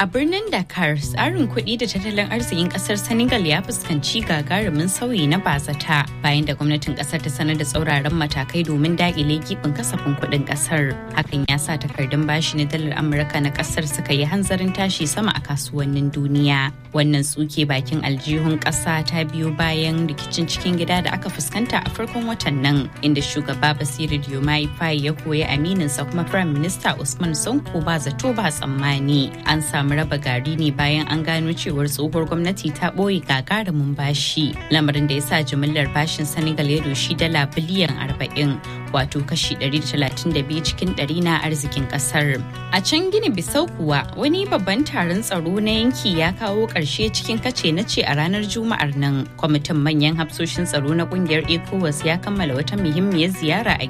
A birnin Dakar, tsarin kuɗi da tattalin arzikin ƙasar Senegal ya fuskanci gagarumin sauyi na bazata bayan da gwamnatin ƙasar ta sanar da tsauraran matakai domin daƙile gibin kasafin kuɗin ƙasar. Hakan ya sa takardun bashi na dalar Amurka na ƙasar suka yi hanzarin tashi sama a kasuwannin duniya. Wannan tsuke bakin aljihun ƙasa ta biyo bayan rikicin cikin gida da aka fuskanta a farkon watan nan, inda shugaba Basiru Diomaye Faye ya koyi amininsa kuma Firayim Minista Usman Sonko ba zato ba tsammani. An samu raba gari ne bayan an gano cewar tsohuwar gwamnati ta ɓoye gagarumin bashi lamarin da ya sa jimillar bashin senegal ya doshi dala biliyan 40 wato kashi 132 cikin 100 na arzikin kasar a can gini bisau kuwa wani babban taron tsaro na yanki ya kawo ƙarshe cikin kace na ce a ranar juma'ar nan kwamitin manyan hafsoshin tsaro na kungiyar ecowas ya kammala wata muhimmiyar ziyara a